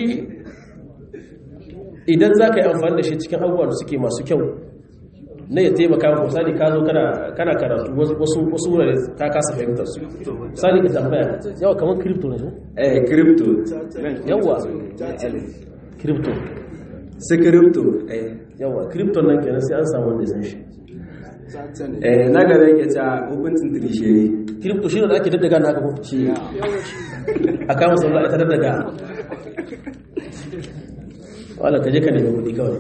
Speaker 1: idan za ka yi amfani da shi cikin abubuwan suke masu kyau na ya taimaka maka misali ka zo kana karatu wasu wasu wurare ka kasa fahimtar su misali ka tambaya yawa kamar crypto ne
Speaker 2: eh crypto
Speaker 1: yawa crypto
Speaker 2: su crypto eh
Speaker 1: yawa crypto nan kenan sai an samu wanda ya san shi
Speaker 2: eh na gaba yake ta hukuncin tirishiri
Speaker 1: crypto shi ne da ake daddaga na haka ko
Speaker 2: shi
Speaker 1: a kama sauran ita daddaga wala ka je ka nemi kuɗi kawai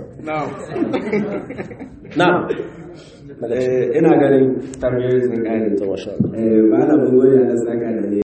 Speaker 1: na
Speaker 2: ina ganin tambayoyi sun kare
Speaker 1: ta masha
Speaker 2: eh malamin goyi na saka da ne